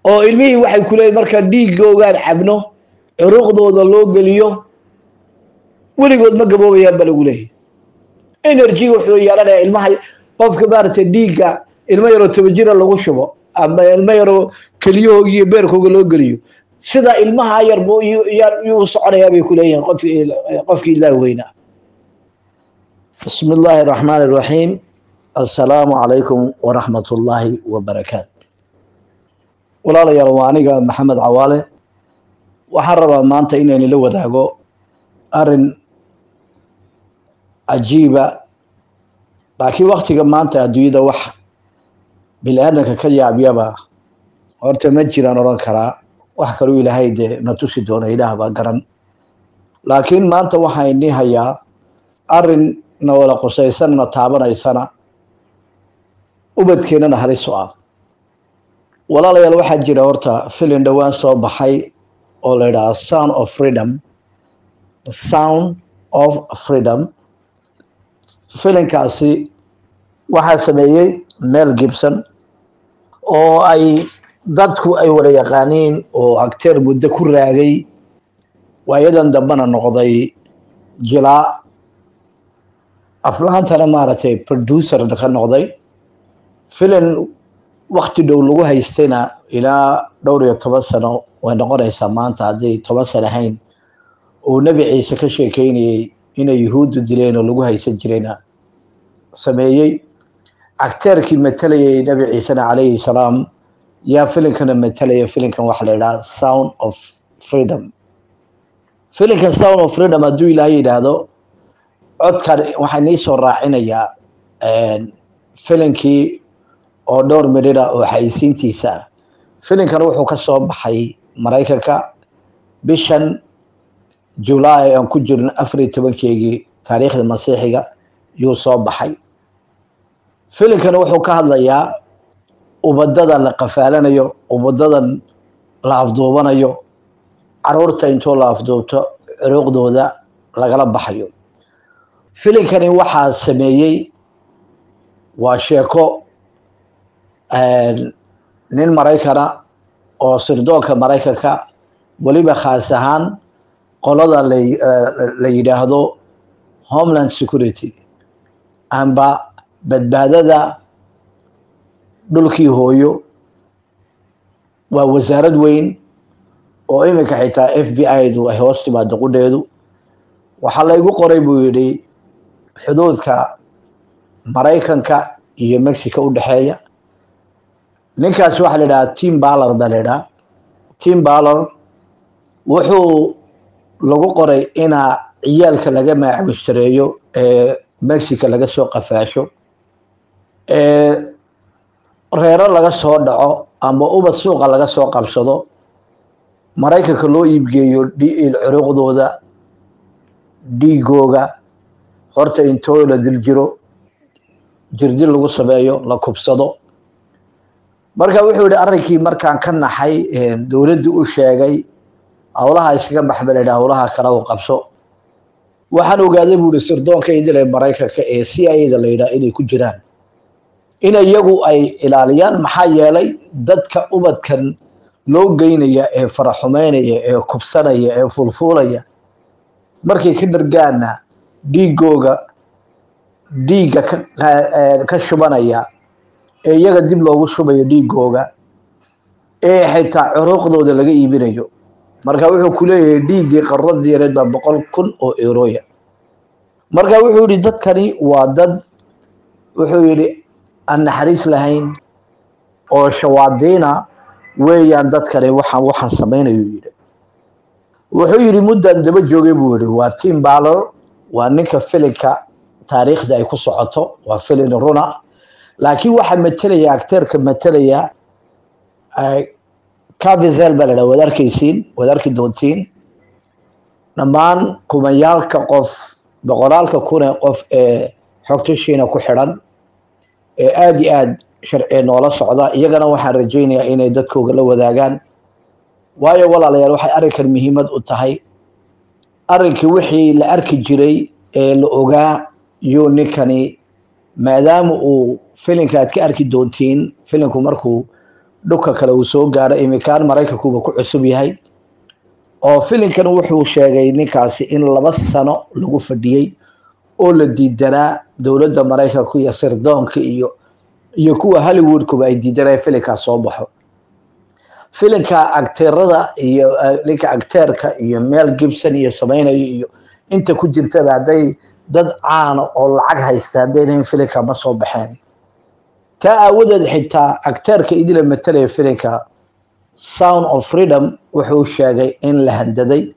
oo ilmihii waxay ku leeyihin marka dhiigoogaan cabno curuqdooda loo geliyo weligood ma gaboobayaan ba lagu leeyahy energy wuxuu yeelanayaa ilmaha qofka maaragtay dhiigga ilmo yaroo toban jira lagu shubo ama ilmo yaroo keliyahooga iyo beerkooga loo geliyo sida ilmaha yar buu yuu soconayaa bay ku leeyihin qofkii qofkii ilaah weynaa bismi illaahi araxmaan iraxiim assalaamu calaykum waraxmat ullaahi wabarakaatu walaalayaal waa aniga maxamed cawaale waxaan rabaa maanta inaynu la wadaago arrin cajiiba laakiin waktiga maanta adduunyada wax bini aadanka ka yaabyaba horta ma jiraan odhan karaa wax kaluu ilaahay dee na tusi doona ilaah baa garan laakiin maanta waxaa inii hayaa arrin na wada qusaysana na taabanaysana ubadkeennana halis u ah walaalayaal waxaa jira horta filin dhowaan soo baxay oo la yidhaha sound of freedom sound of freedom filinkaasi waxaa sameeyey mel gibson oo ay dadku ay wada yaqaaniin oo acteer muddo ku raagay waayadan dambena noqday jilaa aflaantana maaragtay producer ka noqday filin wakti dhow lagu haystayna ilaa dhowr iyo toban sano way noqonaysaa maanta hadday toban sano ahayn uu nebi ciise ka sheekeynayey inay yuhuuddu dileen oo lagu haysan jirayna sameeyey acteerkii matalayay nebi ciisena calayhi salaam yaa filinkana matalaya filinkan waxa la yidhaha sound of freedom filinkan sound of freedom hadduu ilaah yidhaahdo codkan waxaa nii soo raacinayaa filinkii oo dhowr midhira oo xayisiintiisa ah filinkan wuxuu ka soo baxay maraykanka bishan julaay aan ku jirno afar iyo tobankeygii taariikhda masiixiga yuu soo baxay filinkan wuxuu ka hadlayaa ubadadan la qafaalanayo ubadadan la afduubanayo caruurta intoo la afduubto curuuqdooda lagala baxayo filinkani waxaa sameeyey waa sheeko nin maraykana oo sirdoonka maraykanka weliba khaas ahaan qolada la yidhaahdo homeland security amba badbaadada dhulkii hooyo waa wasaarad weyn oo iminka xitaa f b i du ay hoos timaado qudheedu waxaa laygu qoray buu yidhi xuduudka maraykanka iyo mexico u dhexeeya ninkaas waxaa la yidhaha tim baller baa la yidhaha tim baller wuxuu lagu qoray inaa ciyaalka laga maacmushtareeyo ee mexico laga soo qafaasho ee reero laga soo dhaco amba ubad suuqa laga soo qabsado maraykanka loo iibgeeyo curuuqdooda dhiigooga horta intoo la dil jiro jirdil lagu sameeyo la kubsado marka wuxuu yihi arrinkii markaan ka naxay dowladdu u sheegay howlaha iskaga baxba la yidhaha howlaha kale u qabso waxaan ogaaday buu yihi sirdoonka idil ee maraykanka ee c i da la yidhaha inay ku jiraan in iyagu ay ilaaliyaan maxaa yeelay dadka ubadkan loo geynaya ee faraxumeynaya ee kubsanaya ee fulfuulaya markay ka dhargaana dhiigooga dhiigga ka shubanaya ee iyaga dib loogu shubayo dhiigooga ee xitaa curuuqdooda laga iibinayo marka wuxuu ku leeyahay dhiiggii qaradii yareed baa boqol kun oo eurooya marka wuxuu yihi dadkani waa dad wuxuu yihi aan naxariis lahayn oo shawaadiina weeyaan dadkani waxaan waxaan samaynayu yidhi wuxuu yidhi muddan daba joogay buu yihi waa tim baller waa ninka filinka taariikhda ay ku socoto waa filin runa laakiin waxaa matelaya acteerka matelaya cavizel baa la dhaha waad arkaysiin waad arki doontiin dhammaan kumayaalka qof boqolaalka kunee qof ee xogtashiina ku xidhan ee aada iyo aada sharci noola socda iyagana waxaan rajaynayaa inay dadkooga la wadaagaan waayo walaalayaal waxay arrinkan muhiimad u tahay arrinkii wixii la arki jiray ee la ogaa yuu ninkani maadaama uu filinka aad ka arki doontiin filinku markuu dhulka kale uu soo gaaro imikaan maraykankuuba ku cusub yahay oo filinkan wuxuu sheegay ninkaasi in laba sano lagu fadhiyey oo la diidanaa dowladda maraykanku iyo sirdoonka iyo iyo kuwa hollywoodkuba ay diidanaya filinkaas soo baxo filinka agteerada iyo ninka agteerka iyo mel gibson iyo samaynayo iyo inta ku jirtaba hadday dad caana oo lacag haysta haddaynahin filinka ma soo baxeen taa aawadeed xitaa agteerka idila matalaya filinka sound of freedom wuxuu sheegay in la handaday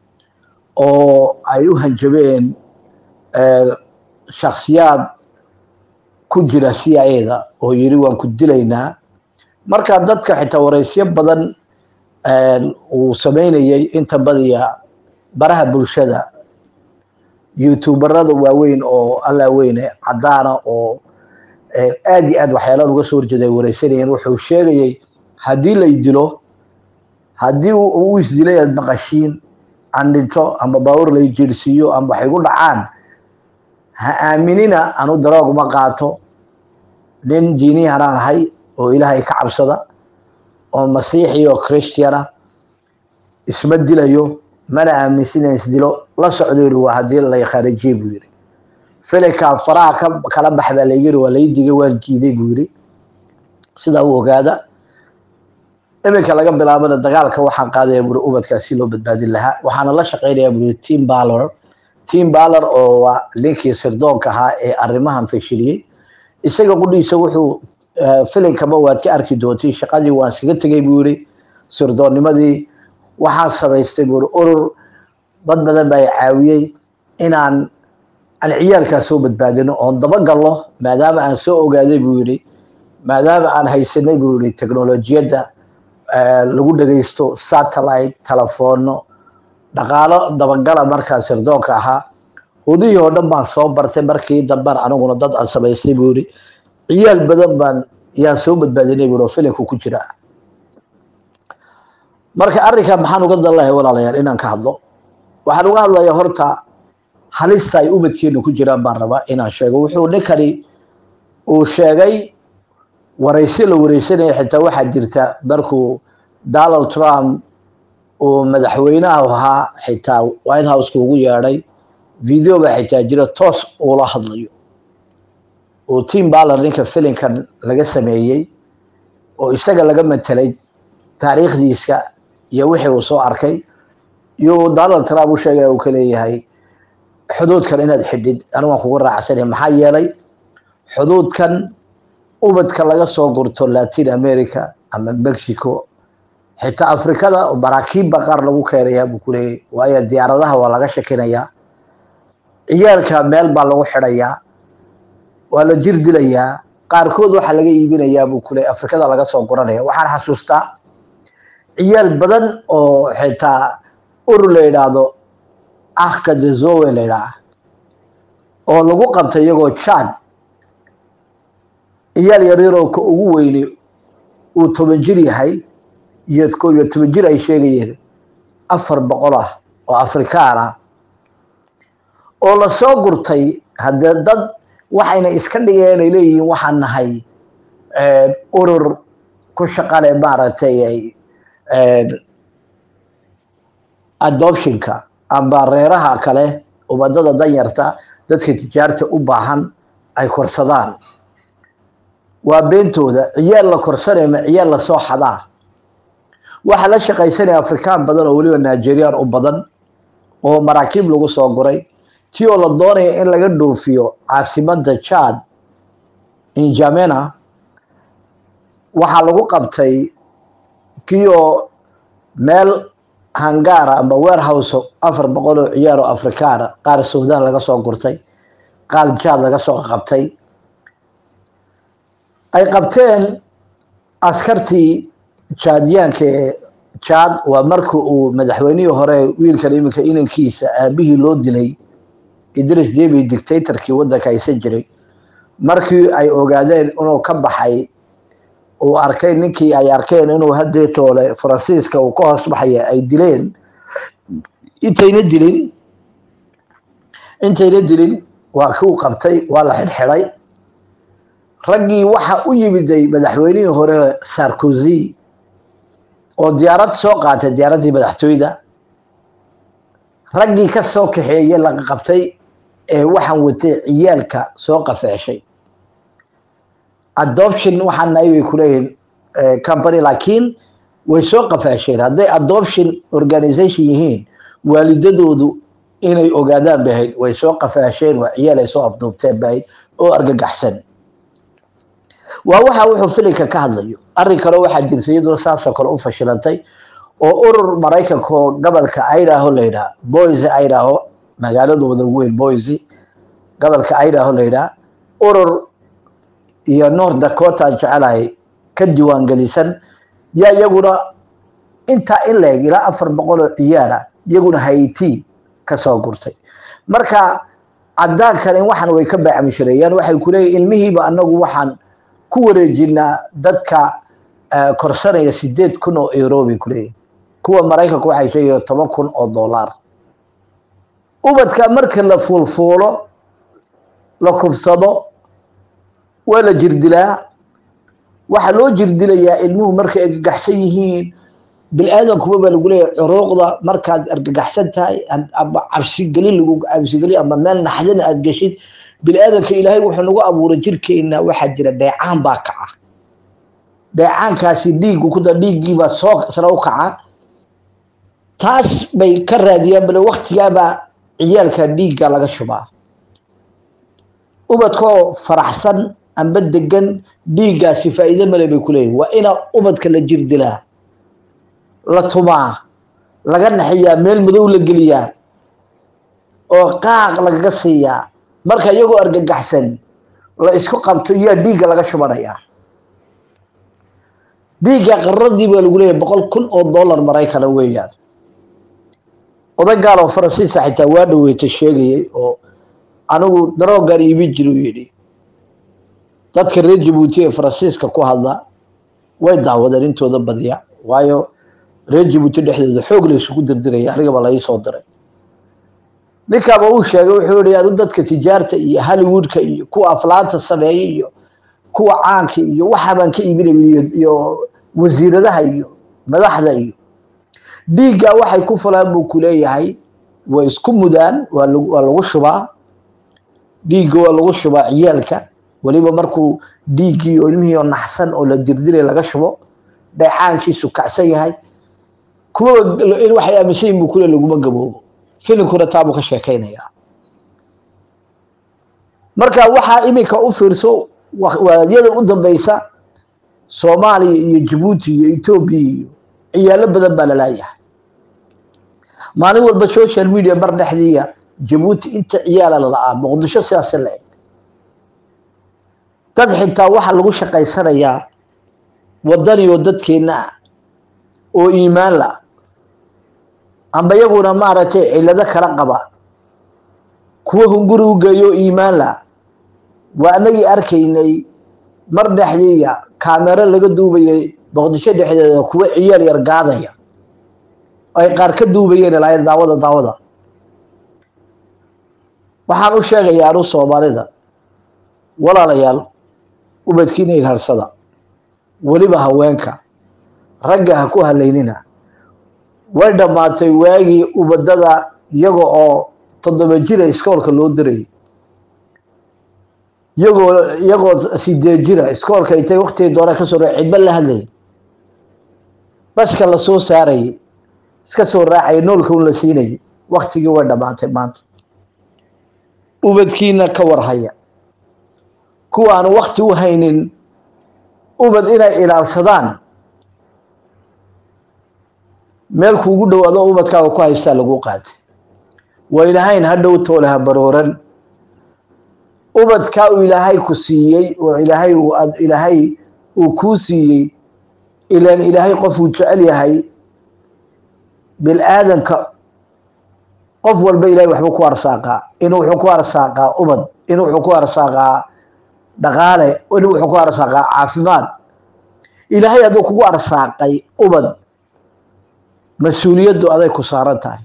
oo ay u hanjabeen shaksiyaad ku jira c i da oo yiri waan ku dilaynaa marka dadka xitaa wareysyo badan uu sameynayay inta badiya baraha bulshada youtuberada waaweyn oo alla weyne caddaana oo aad iyo aad waxyaalaha uga soo horjeeda ay wareysanayeen wuxuu sheegayay haddii lay dilo haddii uu isdilay aad maqashiin aan dhinto amba baawur lay jirsiiyo amba waxay gu dhacaan ha aaminina anu daroog ma qaato nin diiniyahanaan ahay oo ilaahay ka cabsada oo masiixi oo christiana isma dilayo mana aaminsina isdilo la socdo yiri waa haddii la kharijiye buu yiri filinka faraha ka kala bax baa layiri waa lay digay waan jiiday buu yiri sidaa u ogaada iminka laga bilaabana dagaalka waxaan qaadaya buri ubadkaas si loo badbaadin lahaa waxaana la shaqeynaya buri team balor team balor oo waa linkii sirdoonka ahaa ee arrimahan fashiliyey isaga qudhiisa wuxuu filinkaba waad ka arki doontay shaqadii waan iskaga tegay buu yiri sirdoonnimadii waxaan samaystay buu yiri urur dad badan baa caawiyey inaan aan ciyaalkaas soo badbaadino oon dabagalno maadaama aan soo ogaaday buu yidhi maadaama aan haysanay buu yidhi technolojiyadda lagu dhegaysto satellite telefono dhaqaalo dabagala markaa sirdoonka ahaa hudihii oo dhan baan soo bartay markii damban aniguna dad aan samaystay buu yidhi ciyaal badan baan yaan soo badbaadinay buu oo filimku ku jira marka arrinka maxaan uga dan lahay walaalayaal inaan ka hadlo waxaan uga hadlayaa horta halista ay ubadkeenu ku jiraan baan rabaa inaan sheego wuxuu ninkani uu sheegay waraysi la wareysanaya xitaa waxaa jirta markuu donald trump uu madaxweynaha ahaa xitaa white houseka ugu yeedhay video baa xitaa jira toos uula hadlayo uu team baller ninka filinkan laga sameeyey oo isaga laga matelay taariikhdiisa iyo wixii uu soo arkay iyo donald trump u sheegaya uu ka leeyahay xuduudkan inaad xidhid anigu waan kugu raacsanaya maxaa yeelay xuduudkan ubadka laga soo gurto latin america ama mexico xitaa afrikada maraakiibba qaar lagu keenayaa buu ku leeyay waayo diyaaradaha waa laga shakinayaa ciyaalka meel baa lagu xidhayaa waa la jir dilayaa qaarkood waxaa laga iibinayaa buu ku leeyay afrikada laga soo guranaya waxaan xasuustaa ciyaal badan oo xitaa urur la yidhaahdo ahka dezowe la yidhaah oo lagu qabtay iyagoo jad ciyaal yaryaroo ka ugu weyne uu toban jir yahay iyo ko iyo toban jir ay sheegayeen afar boqol ah oo afrikaan ah oo lasoo gurtay haddee dad waxayna iska dhigeen ay leeyihiin waxaan nahay urur ku shaqale maaragtay adoptionka amba reeraha kale ubadada danyarta dadka tijaarta u baahan ay korsadaan waa beentooda ciyaal la korsanaya ma ciyaal lasoo xadaa waxaa la shaqaysanaya afrikaan badan oo weliba nigerian u badan oo maraakiib lagu soo guray ti oo la doonaya in laga dhoofiyo caasimada jad injamena waxaa lagu qabtay kii oo meel hangaara amba warehouse afar boqol oo ciyaar oo afrikaana qaar sudan laga soo gurtay qaar jad laga soo qabtay ay qabteen askartii jaadyaanka ee jad waa markii uu madaxweynihii hore wiilkan iminka inankiisa aabihii loo dilay idris debi dictatorkii waddanka haysan jiray markii ay ogaadeen inuu ka baxay uu arkay ninkii ay arkeen inuu hadeetoole faransiiska uu ka hoos baxaya ay dileen intayna dilin intayna dilin waa kuu qabtay waa la xidhxidhay raggii waxa u yimiday madaxweynihii hore sarkozy oo diyaarad soo qaatay diyaaraddii madaxtooyda raggii ka soo kaxeeye laga qabtay ee waxaan watay ciyaalka soo qafeeshay adoption waxaan nahay bay kuleeyihiin company laakiin way soo qafaasheen hadday adoption organization yihiin waalidadoodu inay ogaadaan bay ahayd way soo qafaasheen waa ciyaal ay soo afduubteen bay ahayd oo argagaxsan waa waxa wuxuu filinka ka hadlayo arrin kale waxaa jirta iyadoo saasoo kale u fashilantay oo urur maraykanka oo gobolka idaho la yidhaha boise idaho magaaladooda ugu weyn boise gobolka idaho la yidhaha urur iyo north dakota aan jecelahay ka diiwaangelisan yaa iyaguna intaa in la eg ilaa afar boqol oo ciyaala iyaguna haiti kasoo gurtay marka caddaankan in waxan way ka baacmishareeyaan waxay kuleeyihin ilmihiiba anagu waxaan ku wareejinaa dadka korsanaya sideed kun oo euro bay kuleeyihin kuwa maraykanka waxay sheegaya toban kun oo dollar ubadka marka la fuulfuulo la kufsado waa la jirdilaa waxaa loo jirdilayaa ilmuhu markay argagaxsan yihiin bil-aadankuba baa lagu leeyahay curuuqda markaad argagaxsan tahay ama cabsigeli lagu cabsigeli ama meel naxdina aad geshid bil-aadanka ilaahay wuxuu nagu abuuray jirkeena waxaa jira dheecaan baa kaca dheecaankaasi dhiiggu kuda dhiiggiibaa soo sare u kaca taas bay ka raadiyaan bale waktigaabaa ciyaalka dhiigga laga shubaa ubadkaoo faraxsan amba degan dhiiggaasi faa'iide male bay ku leeyihin waa ina ubadka la jirdilaa la tumaa laga naxiyaa meel madow la geliyaa oo qaaq lagaga siiyaa marka iyagoo argagaxsan la isku qabto yaa dhiigga laga shubanayaa dhiigga qaradii baa lagu leeyahay boqol kun oo dollar maraykana weeyaan oday gaal oo faransiisa xitaa waa dhaweyta sheegayay oo anigu daroogan iibin jiri u yidhi dadka reer jabuuti ee faransiiska ku hadla way daawadeen intooda badiya waayo reer jabuuti dhexdooda xoog la isugu dirdiraya anigaba la ii soo diray ninkaaba uu sheegay wuxuu yihi anu dadka tijaarta iyo hollywoodka iyo kuwa aflaanta sameeya iyo kuwa caanka iyo waxa baan ka iibinay iyo wasiiradaha iyo madaxda iyo dhiigga waxay ku fulaan buu kuleeyahay way isku mudaan waa waa lagu shubaa dhiigga waa lagu shubaa ciyaalka weliba markuu dhiiggii oo ilmihii oo naxsan oo la dirdilay laga shubo dheecaankiisu kacsan yahay kuwa waxay aaminsan yihin buu kule laguma gaboobo filinkuna taabuu ka sheekaynayaa marka waxaa iminka u fiirso waadyada u dambeysa soomaaliya iyo jabuuti iyo etoobiya iyo ciyaalo badan baa lalaayahay maalin walba social media mar dhexdiiya jabuuti inta ciyaala lala'aa muqdisho sidaas la eg dad xitaa waxaa lagu shaqaysanayaa wadani oo dadkeenna ah oo iimaan la amba iyaguna maaragtay cilado kala qaba kuwa hunguri u geeyo iimaan la waa anagii arkaynay mar dhexdiiya kaamero laga duubayay boqdisho dhexdeeda kuwa ciyaal yar gaadaya ay qaar ka duubayeen ilaa daawada daawada waxaan u sheegayaa anu soomaalida walaalayaal ubadkiina ilharsada weliba haweenka ragga ha ku halaynina way dhammaatay waagii ubadada iyaga oo toddoba jira iskoolka loo dirayay iyagoo iyagoo sideed jira iskoolka intay waktigii doona ka soo ra cidba la hadlayay baska la soo saarayay iska soo raacaya noolka un la siinayay waktigii way dhammaatay maanta ubadkiina ka warhaya kuwa aan wakti u haynin ubad inay ilaalsadaan meel kuugu dhowaado ubadkaaga ku haystaa lagu qaatay waylahayn ha dhow toolaha barooran ubadkaa uu ilaahay ku siiyey oo ilaahay ilaahay uu kuu siiyey ilaan ilaahay qofuu jecel yahay bil-aadanka qof walba ilahay waxbuu ku arsaaqaa inuu wuxuu ku arsaaqaa ubad inuu wuxuu ku arsaaqaa dhaqaale inuu wuxuu ku arsaaqaa caafimaad ilaahay hadduu kugu arsaaqay ubad mas-uuliyaddu aday ku saaran tahay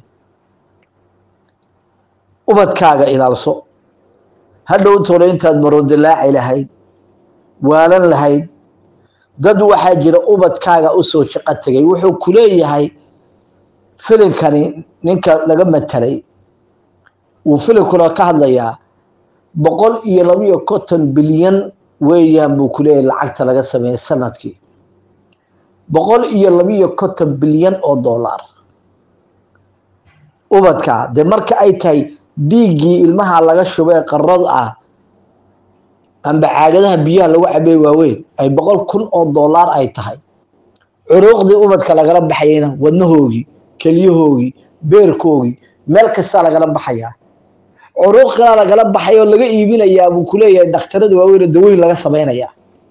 ubadkaaga ilaalso hadhow tole intaad maroondilaaci lahayd waalan lahayd dad waxaa jira ubadkaaga usoo shaqo tegay wuxuu ku leeyahay filinkani ninka laga matelay wuu filinkuna ka hadlayaa boqol iyo labiyo konton bilyan weeyaan buu ku leeyahay lacagta laga sameeyey sanadkii boqol iyo labiyo konton bilyan oo dollar ubadka dee marka ay tahay dhiiggii ilmaha laga shubay qarad ah amba caagadaha biyaha lagu cabey waaweyn ay boqol kun oo dollar ay tahay curuuqdii ubadka lagala baxayana wadnahoogii kelyahoogii beerkoogii meel kastaa lagala baxayaa curuuq kalaa lagala baxay oo laga iibinayaa buu ku leeyahay dhakhtarada waaweyn dawooyin laga samaynayaa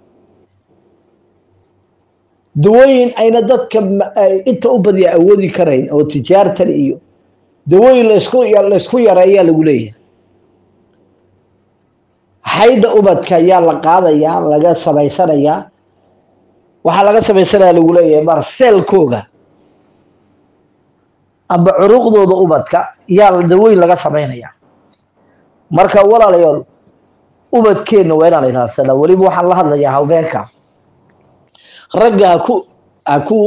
dawooyin ayna dadka inta u badiya awoodi karayn oo tijaartan iyo dawooyin laysku laysku yareeyaa lagu leeyahay xaydha ubadka ayaa la qaadayaa laga samaysanayaa waxaa laga samaysanaya lagu leeyahay marseelkooga amba curuuqdooda ubadka yaa dawooyin laga samaynaya marka walaalayaal ubadkeenna waa inaan ilaadsanaa weliba waxaan la hadlayaa haweenka ragga haku haku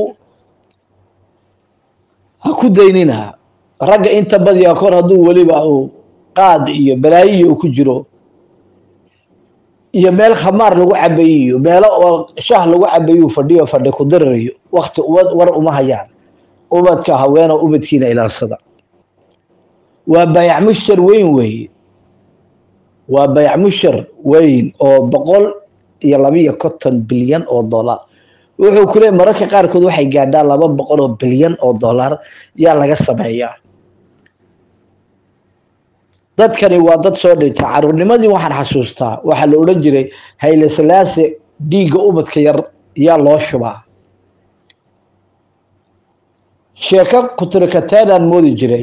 ha ku daynina ragga inta badiyaa kor hadduu weliba uu qaad iyo balaayiyo uu ku jiro iyo meel khamaar lagu cabayo iyo meelo oo shah lagu cabayo fadhiyo fadhi ku dirirayo wakti war uma hayaan ubadka haweeno ubadkiina ilaalsada waa bayac mushtar weyn weeye waa bayac mushtar weyn oo boqol iyo labiyo konton bilyan oo dollar wuxuu ku leey mararka qaarkood waxay gaadhaa laba boqol oo bilyan oo dollar yaa laga sameeyaa dadkani waa dad soo dhintay caruurnimadii waxaan xasuustaa waxaa la odhan jiray hayle salaase dhiigga ubadka yar yaa loo shubaa sheeko kuturikateedaan moodi jiray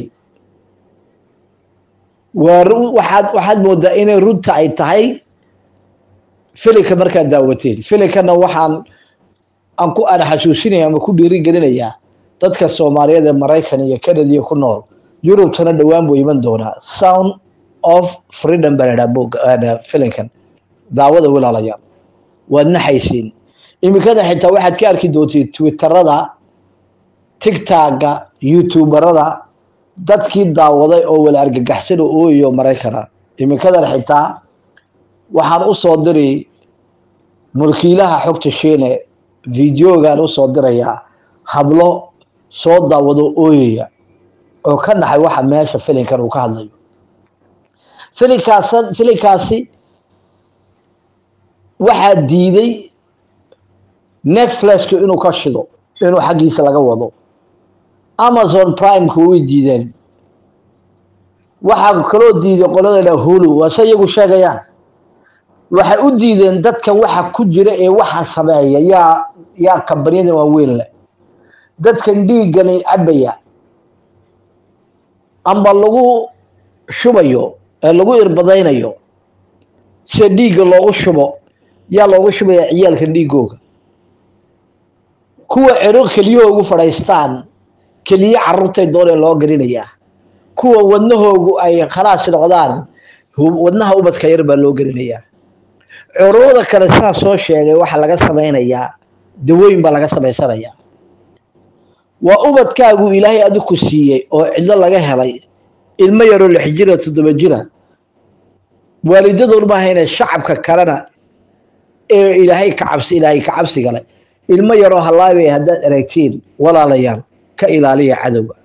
waa waxaad waxaad moodaa inay runta ay tahay filinka markaad daawateen filinkana waxaan aan ku aan xasuusinaya ama ku dhiirigelinayaa dadka soomaaliyeed ee maraykan iyo canadiya ku nool yurubtana dhowaan buu iman doonaa sound of freedom baa ladhaha boga filinkan daawada walaalayaal waad naxaysiin iminkada xitaa waxaad ka arki doontiin twitterada tigtagga youtuberada dadkii daawaday oo wala argagaxsan oo ooyayo maraykana iminkadan xitaa waxaan u soo diri mulkiilaha xogta shiine videogaan usoo dirayaa hablo soo daawado ooyaya oo ka naxay waxa meesha filinkan uu ka hadlayo filinkaas filinkaasi waxaa diiday netflixka inuu ka shido inuu xaggiisa laga wado amazon primeka way diideen waxaa kaloo diiday qoladana hulu waase iyagu sheegayaan waxay u diideen dadkan waxa ku jira ee waxa sameeya yaa yaa kambaniyada waaweyn leh dadkan dhiiggani cabaya amba lagu shubayo ee lagu irbadaynayo sida dhiigga loogu shubo yaa loogu shubaya ciyaalkan dhiigooga kuwa cero keliyahoogu fadhaystaan keliye carruurtay doonee loo gelinayaa kuwa wadnahoogu ay khalaas noqdaan wadnaha ubadka yar baa loo gelinayaa curooda kale saa soo sheegay waxaa laga samaynayaa dawooyin baa laga samaysanayaa waa ubadkaagu ilaahay adiku siiyey oo cidlo laga helay ilmo yaroo lix jira toddoba jira waalidadoon maaha inay shacabka kalena ee ilaahay ka cabsi ilaahay ka cabsiga leh ilmo yaroo hallaabay haddaad aragtiin walaalayaal ka ilaaliya cadowga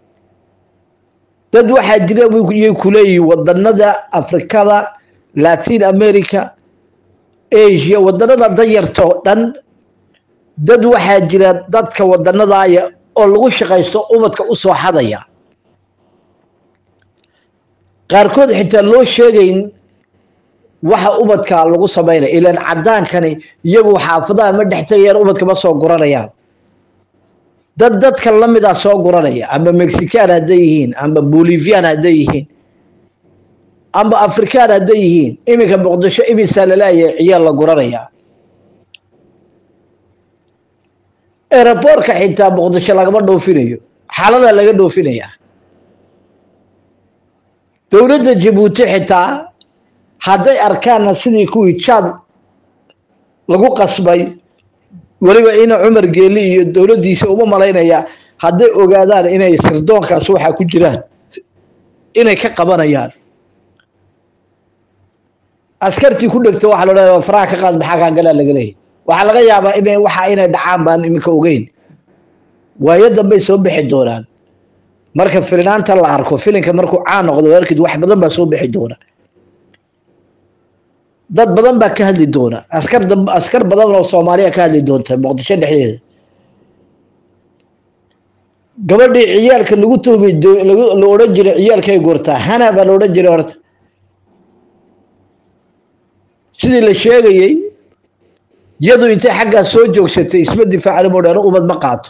dad waxaa jira yay ku leeyihiin wadanada afrikada latin america asia wadanada danyarta oo dhan dad waxaa jira dadka wadanadaaya oo lagu shaqaysto ubadka u soo xadaya qaarkood xitaa loo sheegayn waxa ubadka lagu samaynaya ilaan caddaankani iyagu xaafadaha ma dhex tegayaan ubadka ma soo guranayaan dad dadka lamida soo guranaya amba mexican hadday yihiin amba bolivian hadday yihiin amba african hadday yihiin iminka muqdisho imisaa laleeyahay ciyaal la guranaya aeroboortka xitaa muqdisho lagama dhoofinayo xalada laga dhoofinaya dowladda jabuuti xitaa hadday arkaanna sidii kuwii jaad lagu qasbay weliba ina cumar geeli iyo dowladdiisa uma malaynaya hadday ogaadaan inay sirdoonkaas waxaa ku jiraan inay ka qabanayaan askartii ku dhegta waxaa la odhanaya faraha ka qaad maxaa kaa galaa laga leeyahy waxaa laga yaabaa ina waxa inay dhacaan baan iminka ogeyn waayo dambay soo bixi doonaan marka filinaanta la arko filinka markuu caan noqdo warkid wax badan baa soo bixi doona dad badan baa ka hadli doona askar askar badan oo soomaaliya ka hadli doonta muqdisho dhexdeeda gabadhii ciyaalka lagu tuhmi la odhan jiray ciyaalkay goortaa hana baa la odhan jiray horta sidii la sheegayey yadu intay xaggaa soo joogsatay isma difaacda modhano umad ma qaato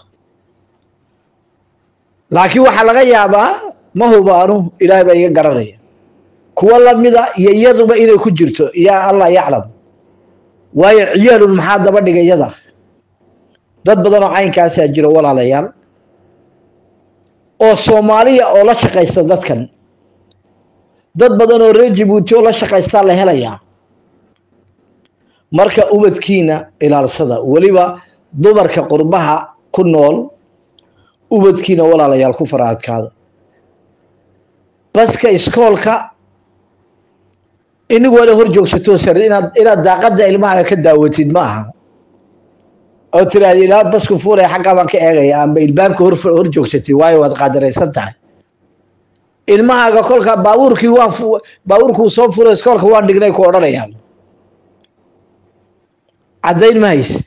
laakiin waxaa laga yaabaa ma hubaanu ilaahay baa iga garanaya kuwa lamida iyo iyaduba inay ku jirto yaa allah yaclam waayo ciyaalun maxaa daba dhigay yada dad badanoo caynkaasaa jiro walaalayaal oo soomaaliya oo la shaqaysta dadkan dad badan oo reer jibuuti oo la shaqaystaa la helayaa marka ubadkiina ilaalsada weliba dumarka qurbaha ku nool ubadkiina walaalayaal ku fara adkaada baska iskoolka inigu wala hor joogsato sar inaad inaad daaqada ilmahaaga ka daawatid ma aha oo tiraahda ilaa basku fuulaya xaggaa baan ka eegaya amba ilbaabka hor hor joogsatid waayo waad qaadaraysan tahay ilmahaaga kolka baabuurkii waan baabuurkuu soo furo iskoolka waan dhignay ku odhanayaan caddayn ma haysid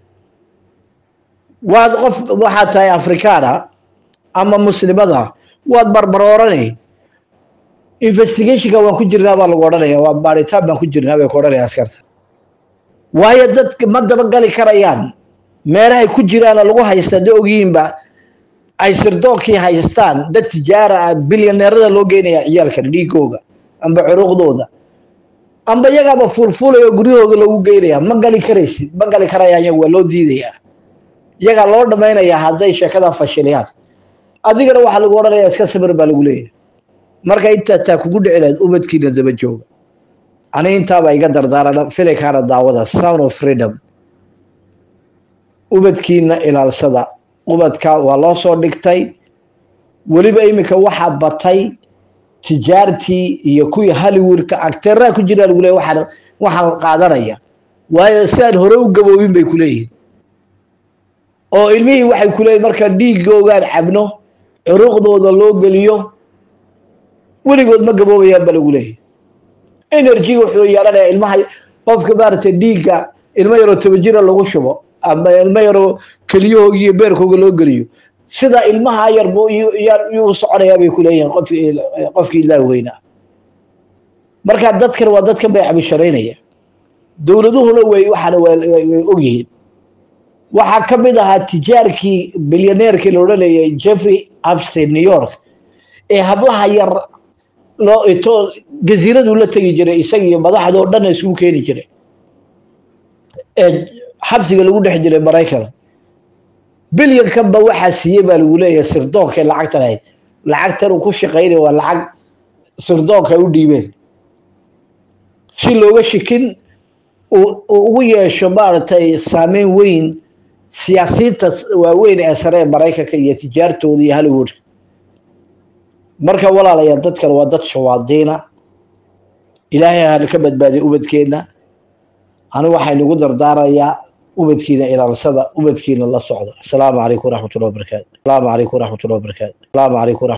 waad qof waxaad tahay afrikaana ama muslimada waad barbarooranay investigationka waan ku jirnaa baa lagu odhanaya waa baaritaan baan ku jirnaa bay ku odhanaya askarta waayo dadka ma dabagali karayaan meelahay ku jiraana lagu haysta hadday ogyihiinba ay sirdoonkii haystaan dad tijaara ah bilyaneerada loo geynaya ciyaalkan dhiigooga amba curuqdooda amba iyagaaba fuulfuulaya oo guryahooda loogu geynaya ma gali karaysid ma gali karayaan iyaga waa loo diidayaa iyagaa loo dhamaynayaa hadday sheekadan fashiliyaan adigana waxaa lagu odhanaya iska samir baa lagu leeyahay marka intaa taa kugu dhici lahayd ubadkiina daba jooga ani intaaba iga dardaarana filinkaana daawada sound of freedom ubadkiina ilaalsada ubadka waa loo soo dhigtay weliba iminka waxaa batay tijaartii iyo kuwii hollywoodka acteeraha ku jiraa lagu leeyahy waxaan waxaan qaadanaya waayo si aan hore u gaboobin bay ku leeyihin oo ilmihii waxay ku leeyihin marka dhiigoogaan cabno curuqdooda loo geliyo weligood ma gaboobayaan ba lagu leeyahy energy wuxuu yeelanayaa ilmaha qofka maaragtay dhiigga ilmo yaroo toban jira lagu shubo ama ilmo yaroo keliyahooga iyo beerkooga loo geliyo sida ilmaha yar yuu soconayaa bay ku leeyihiin qof qofkii ilaah weynaa marka dadkan waa dadkan bay cabisharaynaya dowladuhuna way waxaana way ogyihiin waxaa ka mid ahaa tijaarkii bilyaneerkii la odhanayay jeffrey abstein new york ee hablaha yar loo ito jasiiraduu la tegi jiray isaga iyo madaxda oo dhan isugu keeni jiray ee xabsiga lagu dhex jiray maraykan bilyankanba waxaa siiyey baa lagu leeyahay sirdoonkae lacagtan ahayd lacagtan uu ku shaqaynaya waa lacag sirdoonka ay u dhiibeen si looga shikin uu ugu yeesho maaragtay saameyn weyn siyaasiyiinta waaweyn ee sare ee maraykanka iyo tijaartooda iyo hollywood marka walaalayaal dadkan waa dad shawaadiina ilaahay hana ka badbaadiya ubadkeenna anigu waxay nagu dardaarayaa ubadkiina ilaalsada ubadkiina la socda asalaamu calaykum waraxmat ullah wabarakaatu asalaamu calaykum waraxmat ullah wabarakaatu asalaamu calaykum